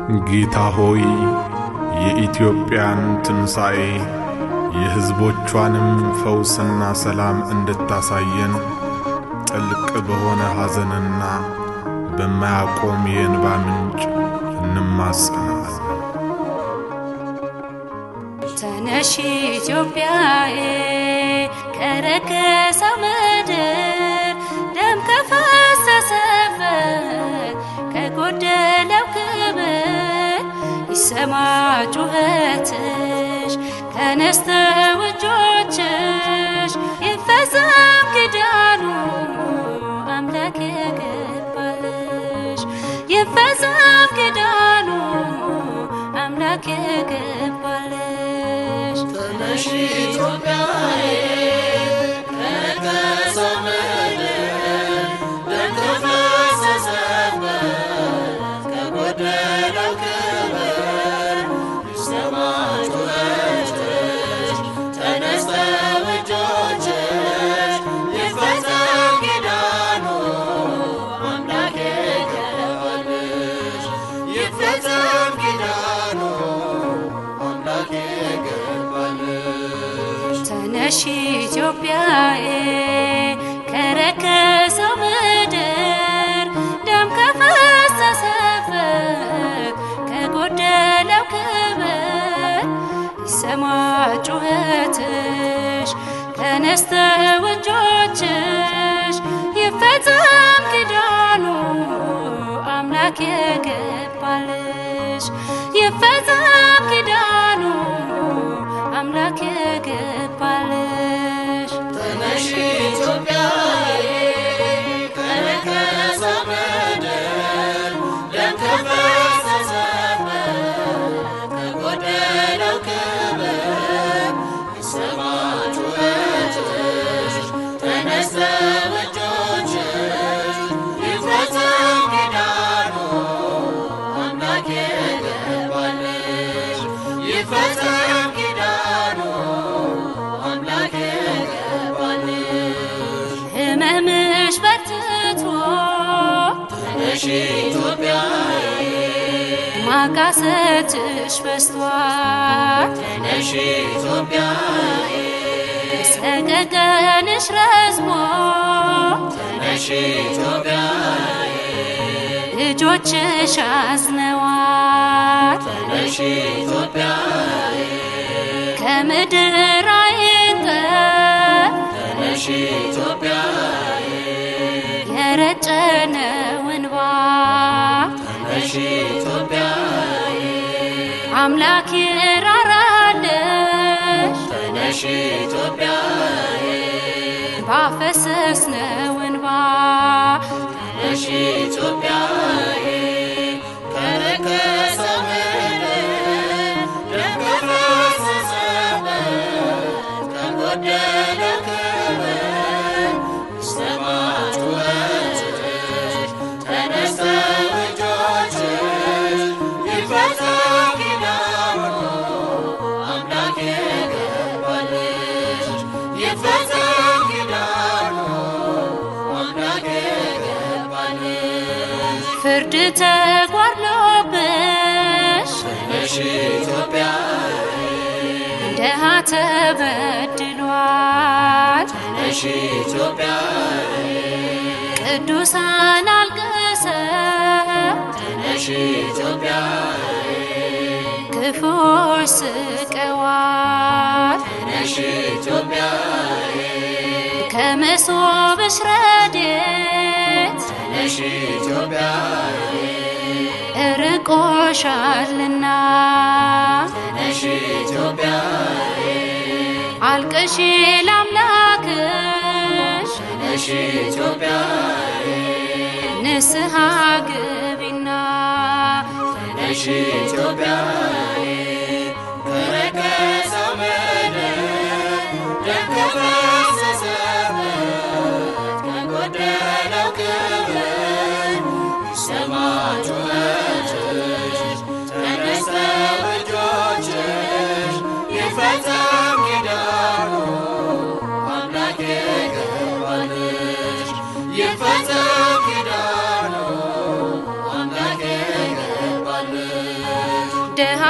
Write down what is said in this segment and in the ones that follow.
ጌታ ሆይ የኢትዮጵያን ትንሣኤ የሕዝቦቿንም ፈውስና ሰላም እንድታሳየን ጥልቅ በሆነ ሐዘንና በማያቆም የእንባ ምንጭ እንማጸናል። ተነሺ ኢትዮጵያዬ ከረከሰው ምድር ደም ከፈሰሰበት ከጎደለው ክብር ይሰማ ጩኸትሽ ተነስተው እጆችሽ ይፈጸም ኪዳኑ አምላክ የገባልሽ ይፈጸም ኪዳኑ አምላክ የገባልሽ ተነሺ ኢትዮጵያዬ ከረከሰው ምድር ደም ከፈሰሰበት ከጎደለው ክብር ይሰማ ጩኸትሽ ተነስተው እጆችሽ ይፈጸም ኪዳኑ አምላክ የገባልሽ ይፈጸም ኪዳኑ አምላክ የገባልሽ ተነሺ ኢትዮጵያዬ ከረከሰው ምድር ደም ከፈሰሰበት ከጎደለው ክብር ይሰማ ጩኸትሽ ተነስተው እጆችሽ ይፈጸም ኪዳኑ አምላክ የገባልሽ ይፈጸም ኪዳኑ አምላክ የገባልሽ ተነሺ ኢትዮጵያዬ ከረከሰው ምድር ደም ከፈሰሰበት ከጎደለው ክብር ይሰማ ጩኸትሽ ተነስተው እጆችሽ ይፈጸም ኪዳኑ አምላክ የገባልሽ ይፈጸም ኪዳኑ አምላክ የገባልሽ ህመምሽ በርትቶ ተነሺ ኢትዮጵያዬ ማቃሰትሽ በስቷል ተነሺ ኢትዮጵያዬ ሰቀቀንሽ ረዝሞ ተነሺ ኢትዮጵያዬ ልጆችሽ አዝነዋል ተነሺ ኢትዮጵያዬ ከምድር አይንቀር ተነሺ ኢትዮጵያዬ የረጨነው እንባ ተነሺ ኢትዮጵያዬ አምላክ ይራራልሽ ተነሺ ኢትዮጵያዬ ባፈሰስነው እንባ ተነሺ ኢትዮጵያዬ ከረከሰው ምድር ደም ከፈሰሰበት ከጎደለው ክብር ይሰማ ጩኸትሽ ተነስተው እጆችሽ ይፈጸም ኪዳኑ አምላክ የገባልሽ ይፈጸም ኪዳኑ አምላክ የገባልሽ ፍርድ ተጓድሎብሽ ተነሺ ኢትዮጵያዬ ደሃ ተበድሏል ተነሺ ኢትዮጵያዬ ቅዱሳን አልቅሰው ተነሺ ኢትዮጵያዬ ክፉዎች ስቀዋል ተነሺ ኢትዮጵያዬ ከመሶብሽ ረድኤት ተነሺ ኢትዮጵያዬ እርቆሻልና ተነሺ ኢትዮጵያዬ አልቅሺ ላምላክሽ ተነሺ ኢትዮጵያዬ ንስሐ ግቢና ተነሺ ኢትዮጵያዬ ከረከሰው ምድር ደም ከፈሰሰበት ከጎደለው ክብር ይሰማ ጩኸትሽ ተነስተው እጆችሽ ይፈጸም ኪዳኑ አምላክ የገባልሽ ይፈጸም ኪዳኑ አምላክ የገባልሽ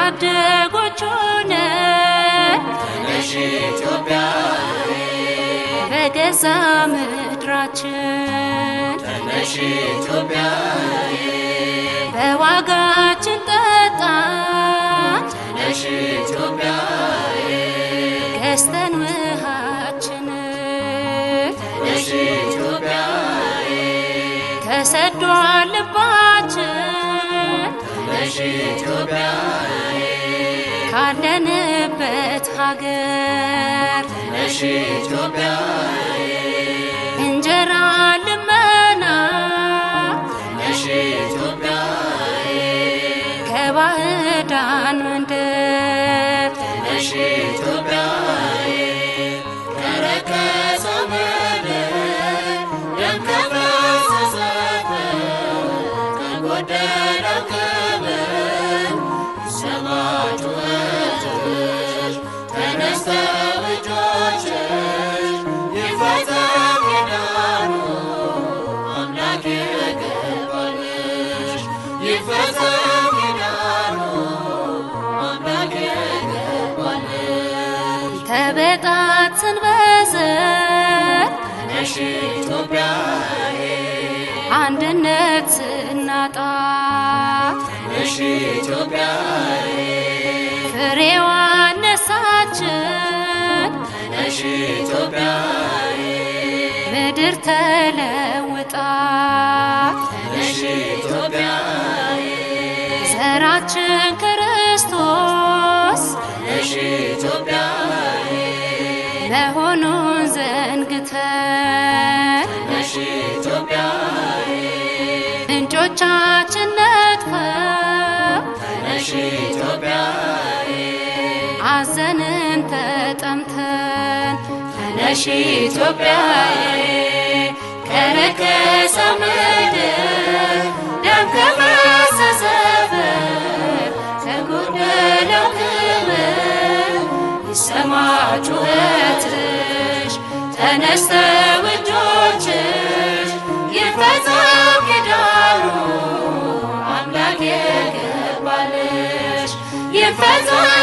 ታደጎች ሆነን ነሽ ኢትዮጵያ በገዛ ምድራችን ነሽ ኢትዮጵያ በዋጋችን ጠጣን ነሽ ኢትዮጵያ ገዝተን ውሃችን ነሽ ኢትዮጵያ ተሰዷል ልባችን ነሽ ኢትዮጵያ ካለንበት ሀገር ነሽ ኢትዮጵያ እንጀራ ልመና ነሽ ኢትዮጵያ ከባዕዳን መንደር ነሽ ኢትዮጵያ ከረከሰው ምድር ደም ከፈሰሰበት ከጎደለው ክብር ይሰማ ጩኸትሽ ተነስተው እጆችሽ ይፈጸም ኪዳኑ አምላክ የገባልሽ ይፈጸም ኪዳኑ አምላክ የገባልሽ ተበጣትን በዘር ነሽ ኢትዮጵያ አንድነት ስናጣ ነሽ ኢትዮጵያ ፍሬዋ ነሳችን ነሽ ኢትዮጵያ ምድር ተለውጣ ነሽ ኢትዮጵያ ዘራችን ክርስቶስ ነሽ ኢትዮጵያ መሆኑን ዘንግተን ነሽ ኢትዮጵያ ምንጮቻችን ነጥፈው ነሽ ኢትዮጵያ አዘንን ተጠምተን ነሽ ኢትዮጵያ ከረከሰው ምድር ደም ከፈሰሰበት ከጎደለው ክብር ይሰማ ጩኸትሽ ተነስተው እጆችሽ ይፈጸም ኪዳኑ አምላክ የገባልሽ ይፈጸም